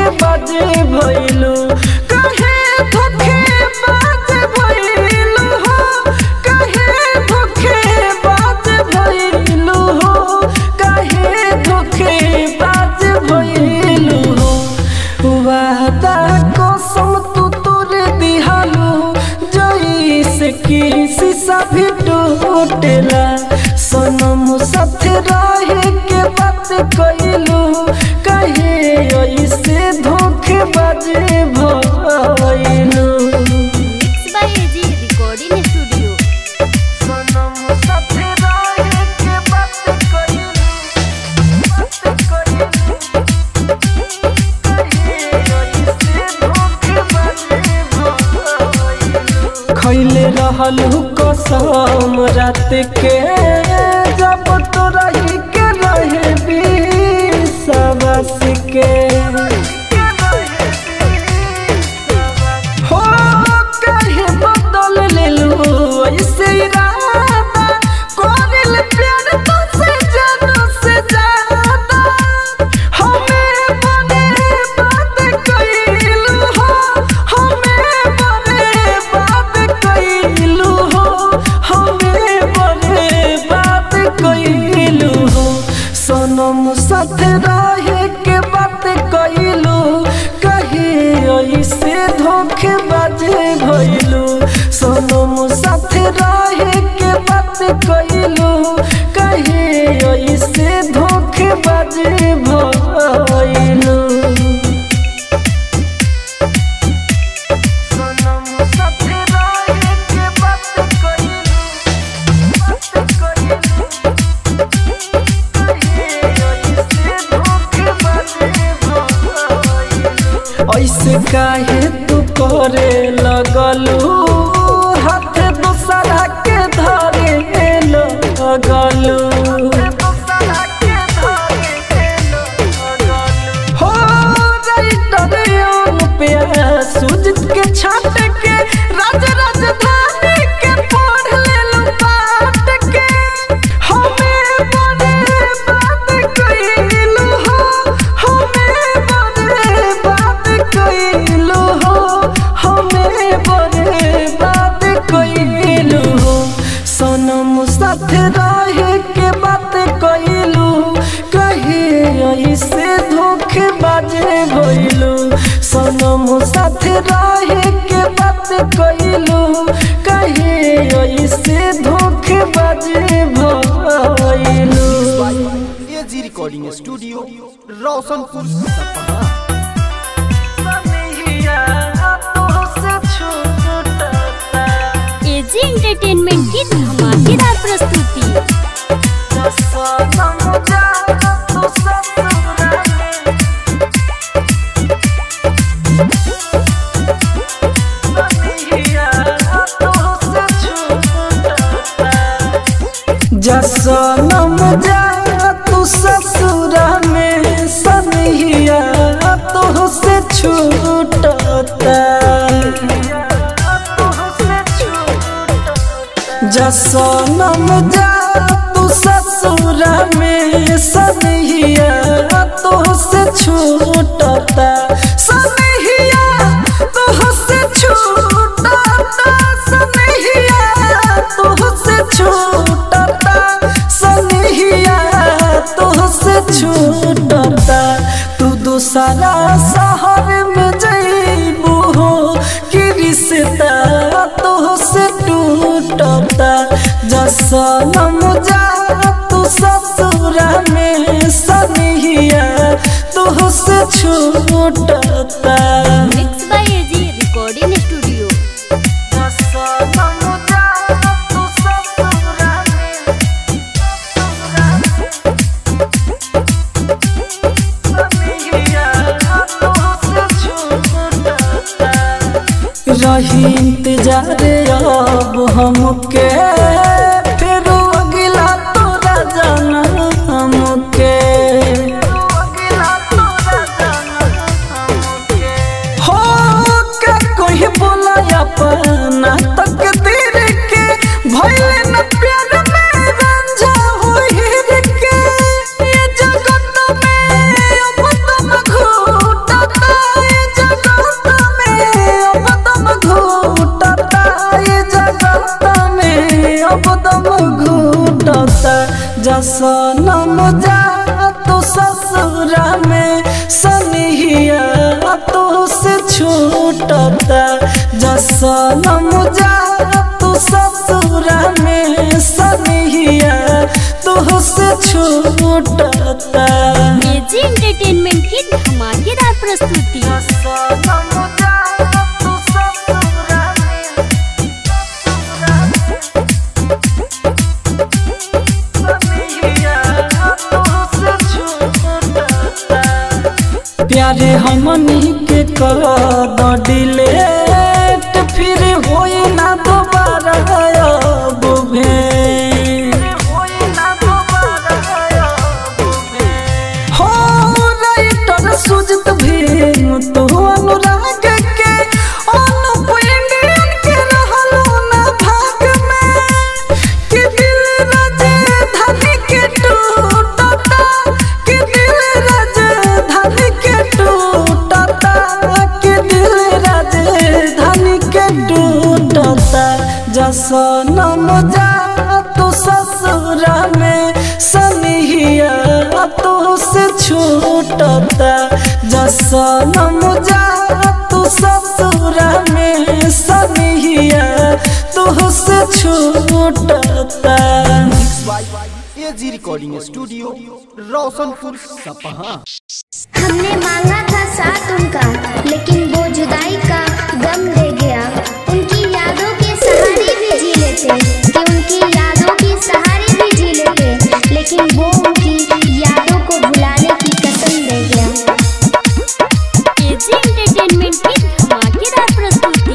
बाजे भइलू कहे धोखे बाजे भइलू हो कहे धोखे बाजे भइलू हो कहे धोखे बाजे भइलू हो वादा कसम तू तोरे दिहालू जैसे कि शीशा भी टूटेला सनम साथे रहे के बात कइलू कहे ऐसे धोखे बाजे भइलू mix by AG recording studio सनम साथे रहे के बात कइलू बात कइलू कहे ऐसे धोखे बाजे भइलू खैले रहलू कसम रात के जब तो रही के रहे विश्वास के हो कहे बदल लेलू ऐसे इरादा कोरिल प्यार तुझसे जानो से ज्यादा हमें बने बात कइलू हो हमें बने बात कइलू हो हमें बने बात कइलू हो सनम साथ रहे के बात कइलू कहे ऐसे धोखे बाजे भइलू सनम साथ रहे के बात कइलू कहे ऐसे धोखे बाजे भइलू सनम साथ रहे के बात कइलू बात कइलू ऐसे काहे तू करे लगलू हाथ दूसरा के धरे लगलू हो राइटर पे सुजित के छाट के राज राजधानी के पढ़ लेलू पाट के हमें बने बात कइलू हो हमें बने बात कइलू हो हमें बने बात कइलू हो सनम साथ रहे के बात कइलू कहे ऐसे धोखे बाजे भइलू सनम साथ रहे के बात कइलू कहे ऐसे धोखे बाजे भइलू AG recording studio Roshanpur Sapaha AG entertainment की धमाकेदार प्रस्तुति जसनम जा तू ससुरा में सनहिया तो से छूटता जसनम जा तू ससुरा में सनहिया तो से छूटता सनहिया तो से छूटता सनहिया तो से छूटता सनहिया तो से छूटता तू दूसरा शहर में जइबू हो कि रिश्ता तो से टूटता जसनम जा तू ससुरा में सनहिया तो से छूटता mix by AG recording studio जसनम जा तू ससुरा में रही इंतजार अब हमके फिर अगला तोरा जाना हमके हो का कोई बोला अपना तकदीर के भइले न प्यार में रंझा होई के ये जगत में अब तुम घूटता छूटता जसनम जा तू ससुरा में सनिया तुहसे छूटता एजी एंटरटेनमेंट की धमाकेदार प्रस्तुति जसनम जा तू ससुरा में प्यारे हमनी के कर द डिलेट फिर होई ना दोबारा अब भेंट हो राइटर सुजत भीम तो अनुराग के अनुप इंडियन के रहलो ना भाग में कि दिल राजधानी के टूटता कि दिल राजधानी के टूटता कि दिल राजधानी के टूटता जसनम जा तू ससुरा में सनिया तो से छूटता जसनम जा तू ससुरा में सनिया तो से छूटता एजी रिकॉर्डिंग स्टूडियो रोशनपुर सपहा हमने मांगा था साथ उनका लेकिन वो जुदाई का गम दे गया उनकी यादों के सहारे भी जी लेते कि उनकी यादों के सहारे भी जी लेते लेकिन वो उनकी यादों को भुलाने की कसम दे गया एजी एंटरटेनमेंट की धमाकेदार प्रस्तुति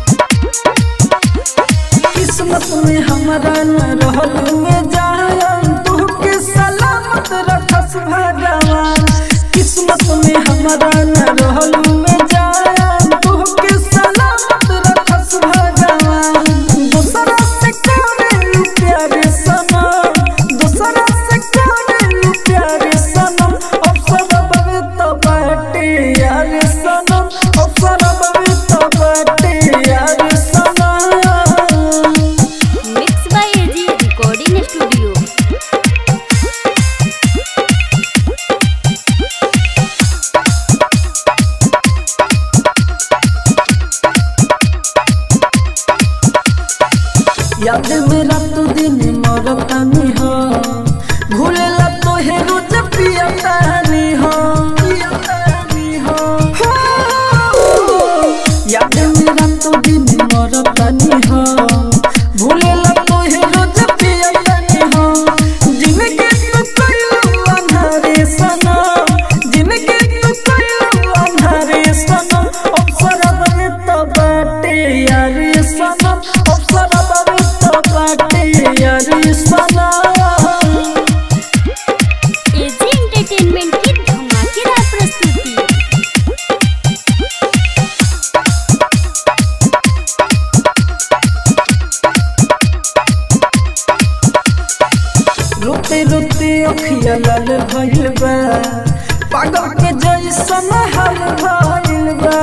किस्मत में हमारा न रहल में जान तू के सलामत रखस भगवान किस्मत में हमारा न रहल में जान तू के सलामत रखस भगवान दूसरा से करे प्यारे सनम दूसरा से करे प्यारे सनम अवसर बवे तो बाटे यार सनम अवसर बवे तो बाटे यार सनम mix by AG recording studio याद मेरा तू दिन मरतानी हो भूलेला तो हे रोज पियतानी हो पियतानी हो याद मेरा तू दिन मरतानी हो भूलेला तो हे रोज पियतानी हो जिनके तू कइलो अंधारे सनम जिनके तू कइलो अंधारे सनम अवसर बने तो बाटे यारे सनम अवसर बने तो बाटे यारे सनम एजी एंटरटेनमेंट की धमाकेदार प्रस्तुति रोते रोते अखिया लाल भइल बा पागल के जैसन हाल भइल बा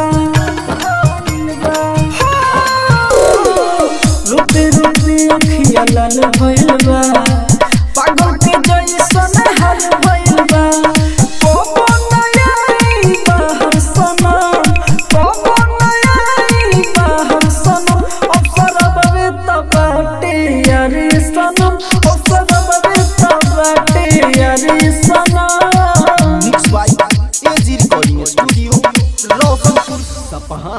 रोते रोते अखिया लाल भइल बा पागल के जैसन हाल भइल बा कोबो नयाई बाहर सनम कोबो नयाई बाहर सनम अवसर बवे तबाटे यारे सनम अवसर बवे तबाटे यारे सनम mix by AG recording studio Roshanpur Sapaha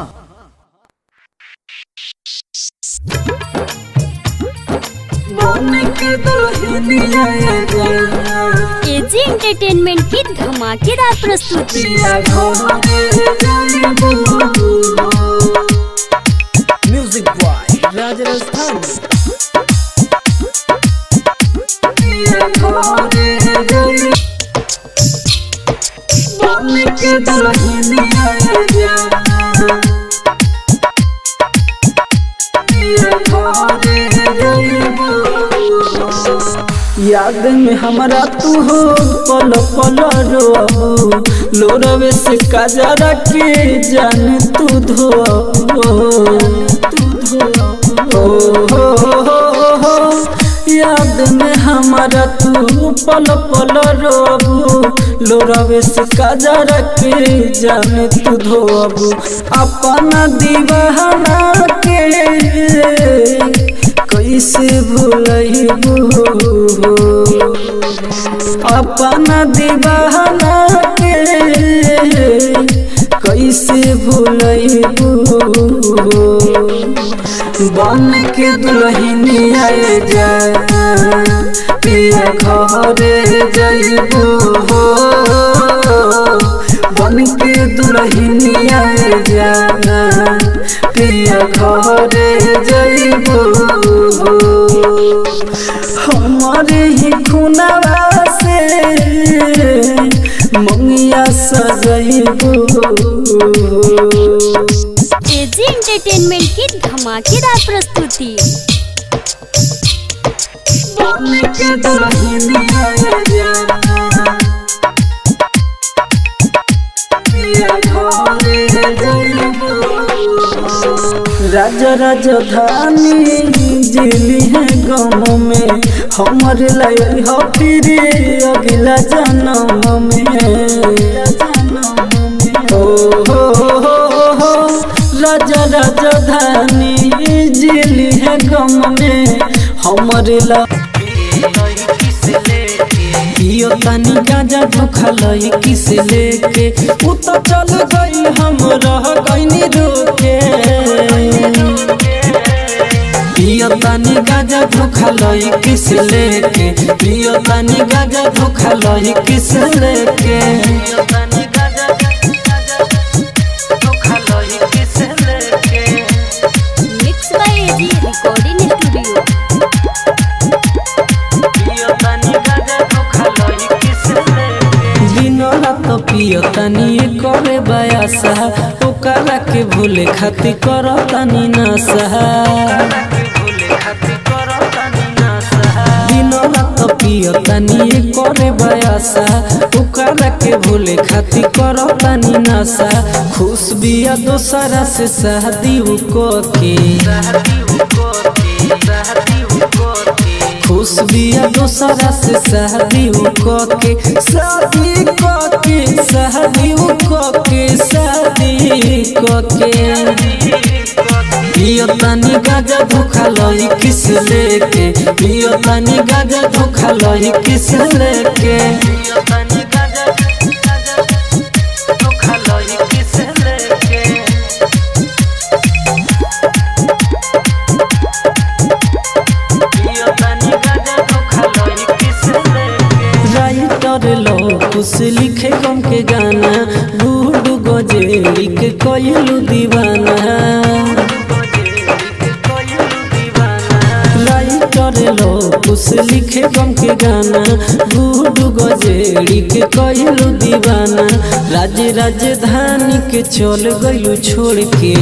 बोने के दुल्हनिया जा एजी एंटरटेनमेंट की धमाकेदार प्रस्तुति पिया घोड़े जाने म्यूजिक बॉय राज राजस्थान पिया घोड़े जाने बोने के दुल्हनिया जा पिया घोड़े याद में हमारा तू हो पल पल रो लोरवे से काजरा के जान तू धो तू धो हो, हो, हो, हो, याद में हमारा तू पल पल रोबू लोरवे से काजर के जाने तू धोबू अपना दीवाना के कैसे भूलबू अपना दीवाना के कैसे भूलबू बन के दुल्हनी आए जा पिया घरे जइबू हो बन के दुल्हनी आए जा पिया घरे जइबू हो हमारे ही खुनवा से मंगिया सजइबू एजी एंटरटेनमेंट की धमाकेदार प्रस्तुति के दुल्हनी आए जा पिया घरे जइबू राजा राजधानी जिली है गाँव में हमर लय हो फिर अगला जन्म में ओ हो हो हो राजा राजधानी जिली है गाँव में हमर लय पियो तनी गाजा धोखा लई किस लेके उ तो चल गई हम रह गईनी रोके पियो तनी गाजा धोखा लई किस लेके पियो तनी गाजा धोखा लई किस लेके mix by AG recording studio दिन रात पियो तनी करे बयासा ओकरा के भूले खातिर कर तनी नशा दिन रात पियो तनी करे बयासा ओकरा के भूले खातिर कर तनी नशा खुश बिया दोसरा से शादी को के खुश बिया दोसरा से शादी को के शादी को के शादी को के शादी को के पियो तनी गाजा धोखा लई किस लेके पियो तनी गाजा धोखा लई किस लेके राइटर लो कुछ लिखे गम के गाना बूढ़ गजेरी के कोयलू दीवाना राइटर लो कुछ लिखे गम के गाना बूढ़ गजेरी के कोयलू दीवाना राज्य राजधानी के चल गयू छोड़ के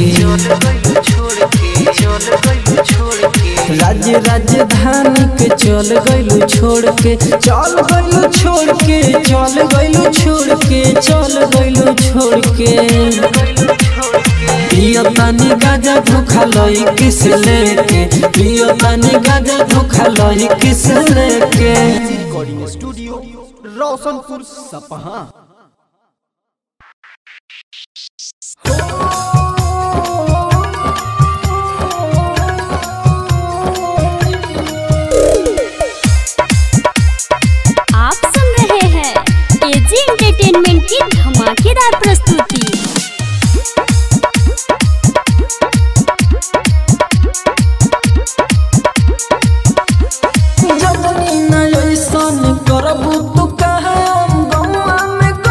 राज्य राजधानी के चल गइलू छोड़ के चल गइलू छोड़ के चल गइलू छोड़ के चल गइलू छोड़ के पियो तनी गाजा धोखा लई किस लेके पियो तनी गाजा धोखा लई किस लेके रिकॉर्डिंग स्टूडियो रोशनपुर सपहा आप सुन रहे हैं एजी एंटरटेनमेंट की धमाकेदार प्रस्तुति जबनी न ऐसन करबू तू कहे हम गौआ में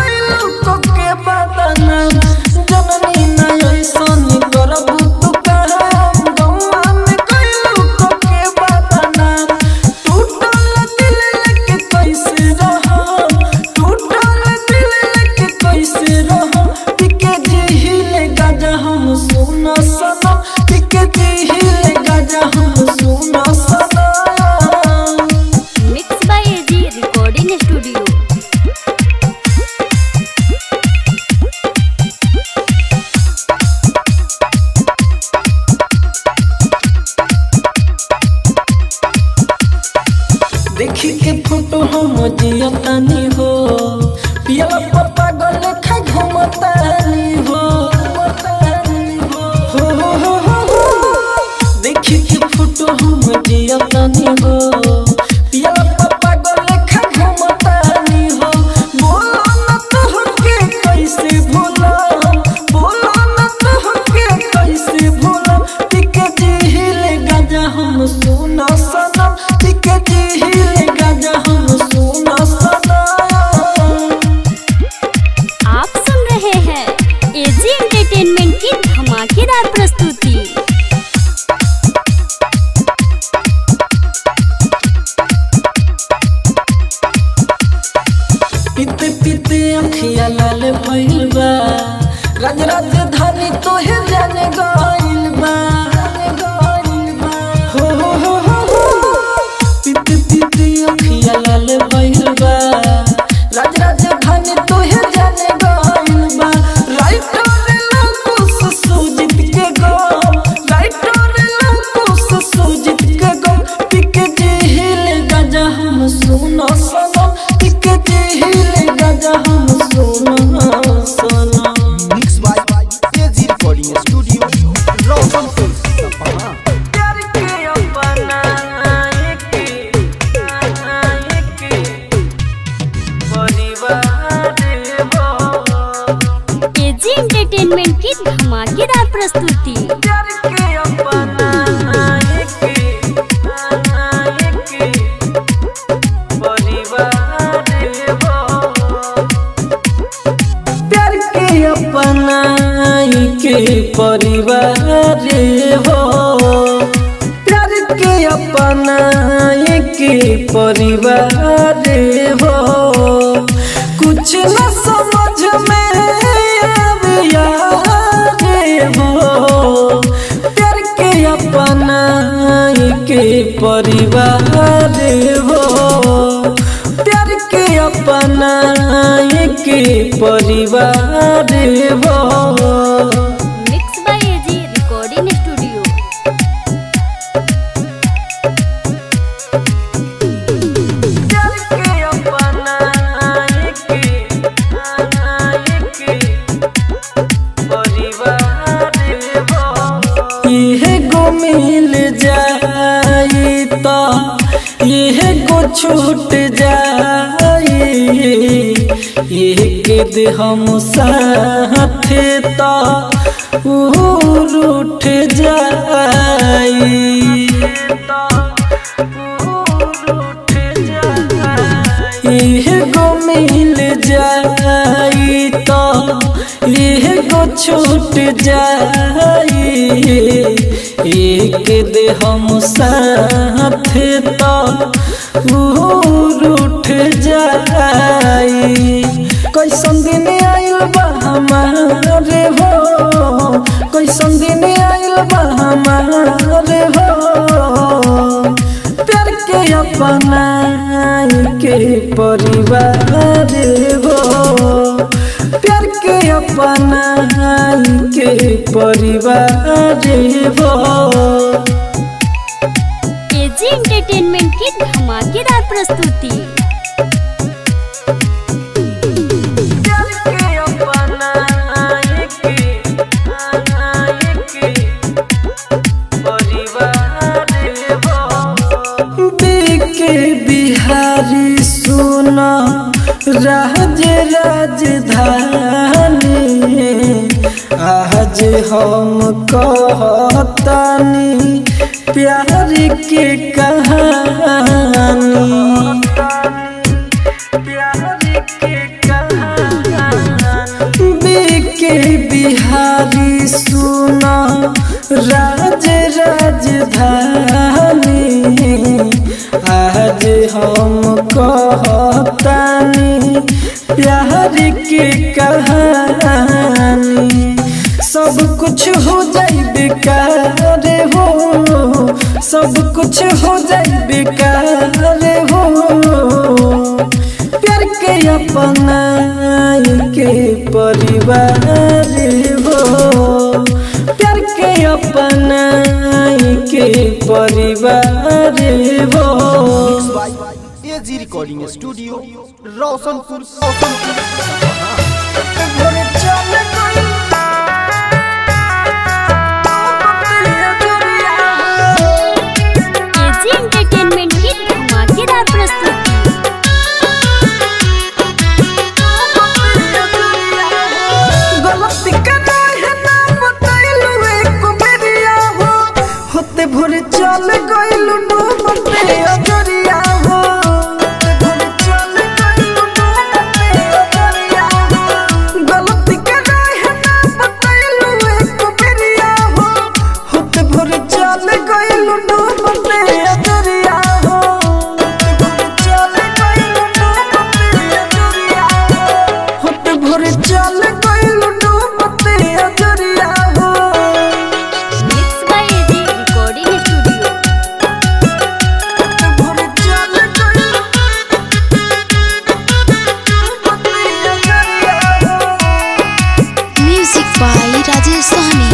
जियतानी हो पियला पप्पा गल खा घुमतानी हो हो हो हो हो हो देखी के फोटो हम जियतानी हो पियला पप्पा गल खा घुमतानी हो बोलो न तोहके कैसे भूला बोलो न तोहके कैसे भूला टिके जिहिले गाजा हम सुना सनम टिके जिहिले गाजा हम सुना सनम आप सुन रहे हैं एजी एंटरटेनमेंट की धमाकेदार प्रस्तुति पीते पीते अखिया लाल भइल बा राज राजधानी तोहे जाने गइल बा हो हो हो हो हो पीते पीते अखिया लाल भइल बा राज राजधानी तोहे जाने गइल बा राइटर लकुस सुजित के गो राइटर लकुस सुजित के गो पिके जिहिल गाजा हम सुनो सनम पिके जिहिल गाजा हम सुनो सनम mix by AG recording studio Roshanpur Sapaha प्यार के अपना एक एक परिवार हो एजी एंटरटेनमेंट की धमाकेदार प्रस्तुति प्यार के अपना एक एक परिवार हो प्यार के अपना के परिवार हो प्यार के अपना के परिवार हो कुछ न समझ में आविया हो प्यार के अपना के परिवार हो प्यार के अपना के परिवार हो mix by AG recording studio प्यार के अपना के परिवार हो इहे गो मिल जाई तो इहे गो छूट जाई एक दे हम साथ तो उर उठ जाई इह गो मिल जाई तो इह गो छूट जाई एक दे हम साथ तो उर उठ जाई कैसन दिन आइल बा हमारे हो कैसन दिन आइल बा हमारे हो प्यार के अपना के परिवार हो प्यार के अपना के परिवार हो एजी एंटरटेनमेंट की धमाकेदार प्रस्तुति प्यार के अपना के परिवार हो के बिहारी सुना राज राजधानी आज हम कहतानी प्यार के कहानी के बिहारी सुना राज राजधानी आज हम कहतानी प्यार के कहानी सब कुछ हो जाई बेकार हो सब कुछ हो जाई बेकार हो प्यार के अपना के परिवार हो प्यार के अपना के परिवार हो bye AG recording recording studio Roshanpur Roshanpur Sapaha भोरे चल गई एजी एंटरटेनमेंट की धमाकेदार प्रस्तुति गलती करना है ना बतैलू एक बेरिया हो होते भोरे चल गइलू डूबते अजरिया हो भोरे चल गइलू डूबते अजरिया हो गलती करना है ना बतैलू एक बेरिया हो होते भोरे चल गइलू डूबते अजरिया हो भोरे चल गइलू डूबते अजरिया हो होते भोरे चल गइलू डूबते अजरिया हो mix by AG recording studio भोरे चल गइलू डूबते अजरिया हो म्यूजिक बाय राजेश सहनी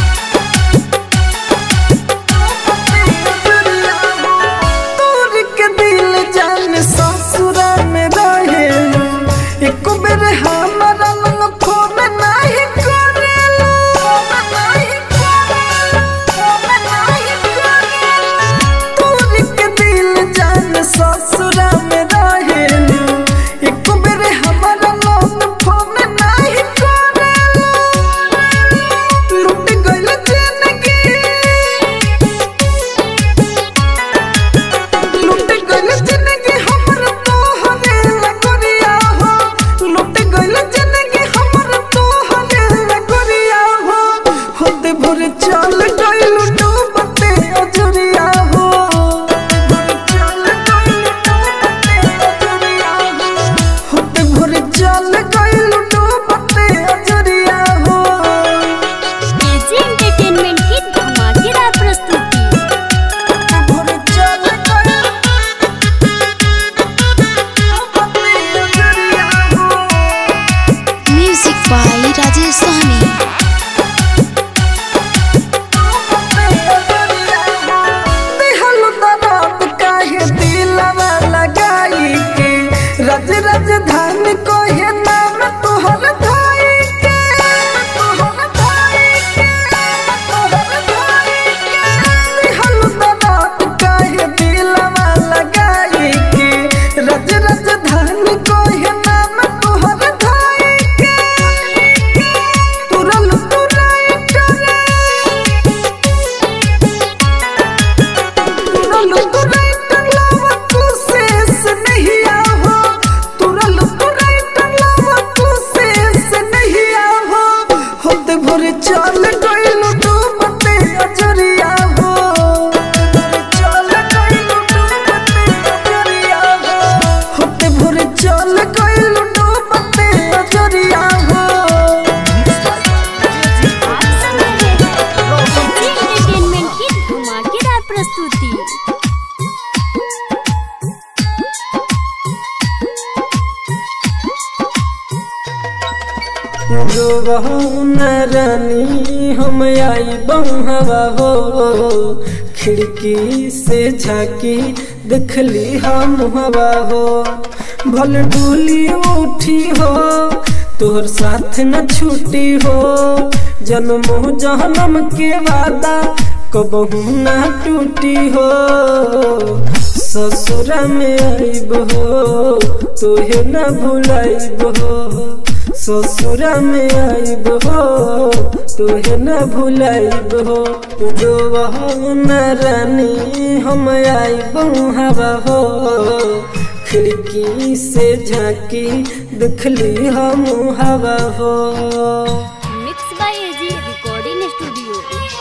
तोर के दिल जान ससुरा में रहे एक बेर हमारा लंग फोन नहीं करेलो नहीं करेलो नहीं करेलो तोर के दिल जान ससुरा में रहे एक बेर हमारा लंग फोन नहीं करेलो लूट गइल जिंदगी लूट गइल जिंदगी हमर तोहरे लगरिया हो लूट गइल जिंदगी हमर तोहरे लगरिया हो होते भोरे चल गइल डूबते अजरिया हो चल गइल डूबते अजरिया हो होते भोरे चल गइल डूबते अजरिया हो एजी एंटरटेनमेंट की धमाकेदार प्रस्तुति भोरे चल गइल डूबते अजरिया हो म्यूजिक बाय राजेश सहनी दिहलु दरात काहे दिलवा लगाई के रज राजधानी कोहे नाम तोहर धाई के तोहर धाई के तोहर धाई के दिहलु दरात काहे दिलवा लगाई के रज राजधानी कोहे नाम तोहर धाई के तुरल तुराई करे तुरल तुराई टंगलावा तू शेष नहीं आहो तुरल तुराई टंगलावा तू शेष नहीं आहो होते भोरे चल गइलू डूबते अजरिया हो भोरे चल गइलू डूबते अजरिया हो होते भोरे चल गइलू डूबते अजरिया हो आप सुन रहे हैं एजी एंटरटेनमेंट की धमाकेदार प्रस्तुति जो बहू न रानी हम आई बहवा हो खिड़की से झाकी देखली हम हवा हो भल डोली उठी हो तोहर साथ न छूटी हो जन्मो जन्म के वादा कबहू न टूटी हो ससुरा में आइब हो तोहे न भुलाइब हो ससुरा में आइब हो तोहे न भुलाइब हो जो वहो न रानी हम आइब हवा हो खिड़की से झांकी दिखली हम हवा हो mix by AG recording studio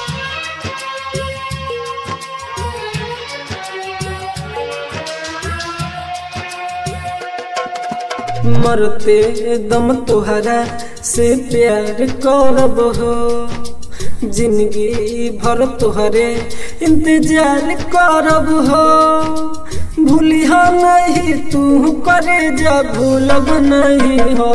मरते दम तुहरा से प्यार करब हो जिंदगी भर तुहरे इंतजार करब हो भूलिहा नहीं तू करे जा भूलब नहीं हो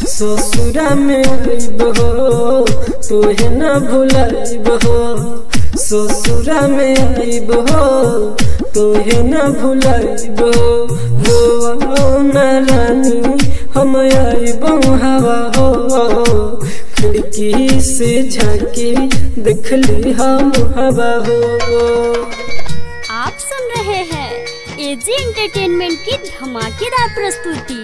ससुरा में आइब हो तोहे न भुलाइब हो ससुरा में आइब हो तोहे न भुलाइब हो न रानी हम आइब हवा हो खिड़की से झाके देखली हम हवा हो आप सुन रहे हैं एजी एंटरटेनमेंट की धमाकेदार प्रस्तुति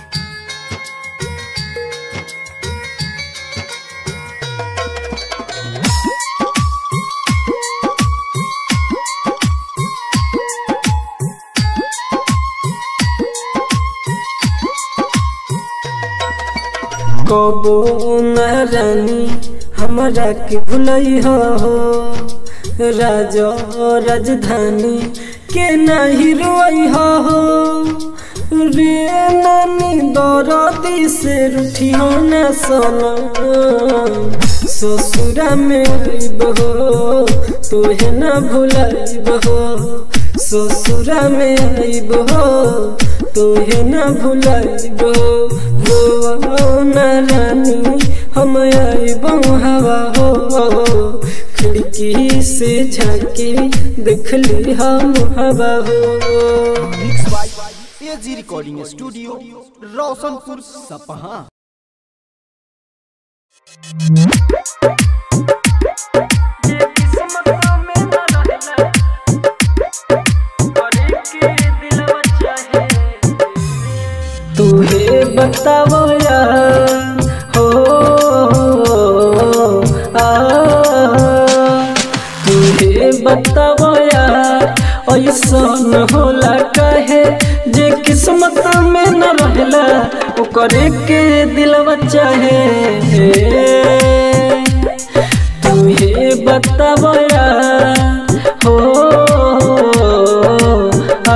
कबो न रानी हमरा के भुलई हो राजा राजधानी के नहीं रोई हो रे नानी दरदी से रूठी हो न सोना ससुरा में आइब हो तोहे न भुलाइब हो ससुरा में आइब हो तोहे न भुलाइब हो न रानी हम आइब हवा हो खिड़की से झाके देखली हम हवा हो mix by AG recording studio Roshanpur Sapaha तुहे बतावो यार हो आ तुहे बतावो यार ऐसन होला कहे जे किस्मत में न रहला ओकरे के दिलवा चाहे तुहे बतावो यार हो आ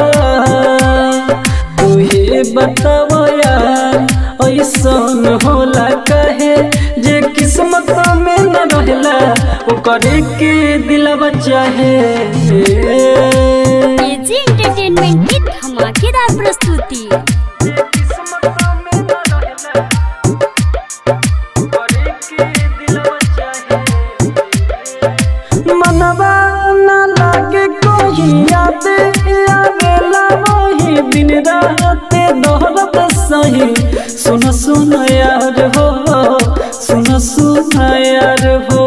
तुहे बतावो यार ऐसन होला कहे जे किस्मत में न रहला ओकरे के दिलवा चाहे एजी एंटरटेनमेंट की धमाकेदार प्रस्तुति मनवा न लागे कोई याद आवेला वही दिन रात दोहरत सही सुन सुन यार हो सुन सुन यार हो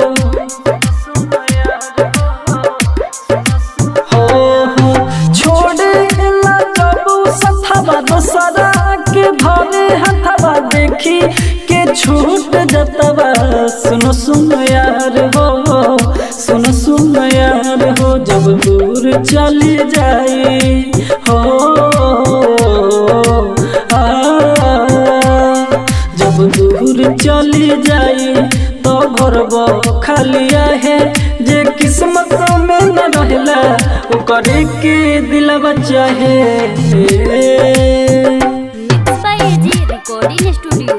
हो हो छोड़े ला कबू सथवा दोसरा के भरे हथवा देखी के छूट जतवा सुन सुन यार हो सुन सुन यार हो जब दूर चली जाई हो आ जब दूर चली जाई तो भरब खालिया है जे किस्मत में न रहला ओकरे के दिलवा चाहे mix by AG recording studio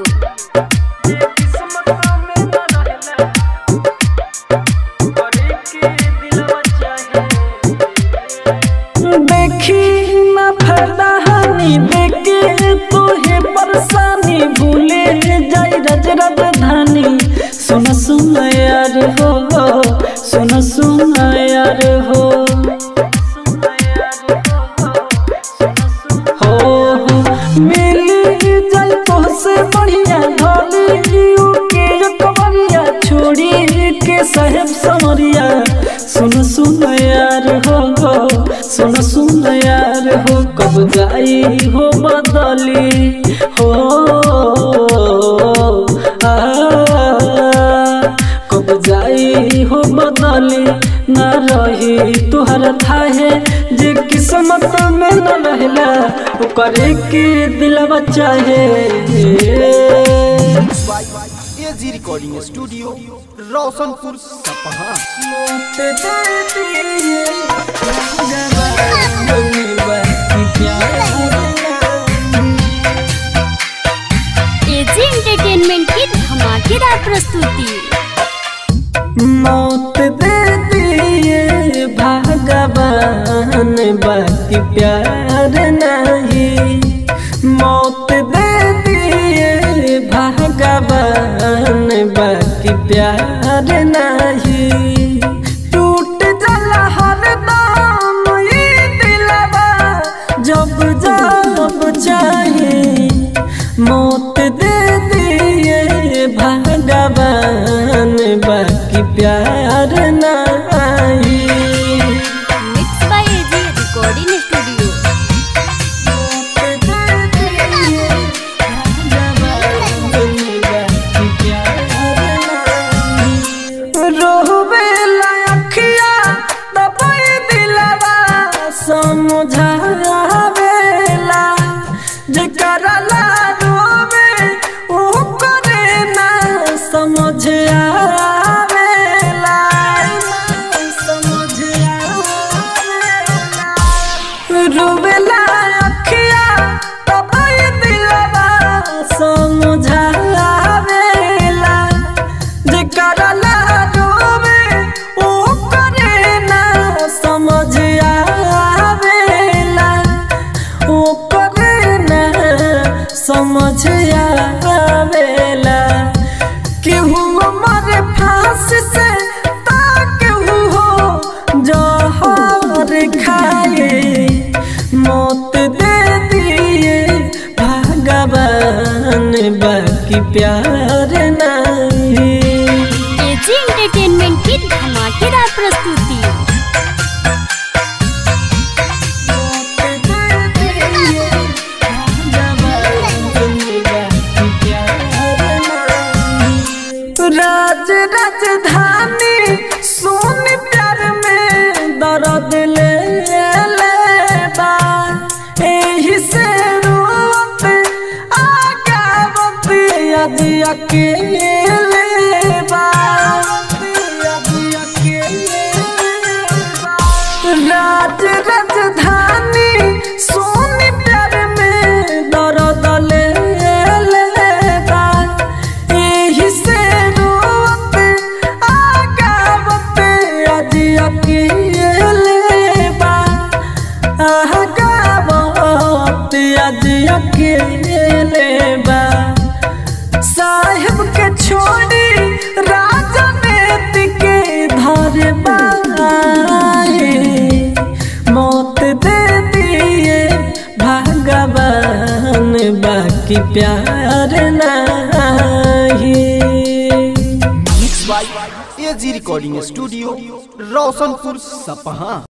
देखी ना फायदा हानि देखे तोहे परेशानी भूले जाई रज राजधानी सुन सुन यार हो सुन सुन यार हो हो हो मिली जाई तोहसे बढ़िया ढोली के कमरिया छोड़ी के साहेब समरिया सुन सुन यार हो सुन सुन यार हो कब जाई हो बदली हो आ कब जाई हो बदली न रही तुहर थाहे जे किस्मत में न रहला ओकरे के दिलवा चाहे mix by AG recording studio Roshanpur Sapaha AG entertainment की धमाकेदार प्रस्तुति मौत दे दिए भगवान बाकी प्यार नहीं मौत दे दिए भगवान बाकी प्यार नहीं समझ आवेला समझ आवेला रुबेला अखिया तब ये दिलवा समझावेला जेकरा ला रोवे ओ करे ना समझ आवेला ओ करे ना समझ आवेला केहू मरे फांस से ता केहू हो जहर खाए मौत दे दिए भगवान बाकी प्यार नहीं एजी एंटरटेनमेंट की धमाकेदार प्रस्तुति राज राजधानी सोन प्यार में दर्द ले लेबा एही से रोत आगावत यद अकेले बा राज राजधानी सोन प्यार में दर्द ले लेबा एही से रोत आगावत यद अकेले बा आगावत यद अकेले बा साहिब के छोड़ी राजनीति के धर बाए मौत दे दिए भगवान बाकी प्यार नहीं mix by AG recording studio Roshanpur सपहा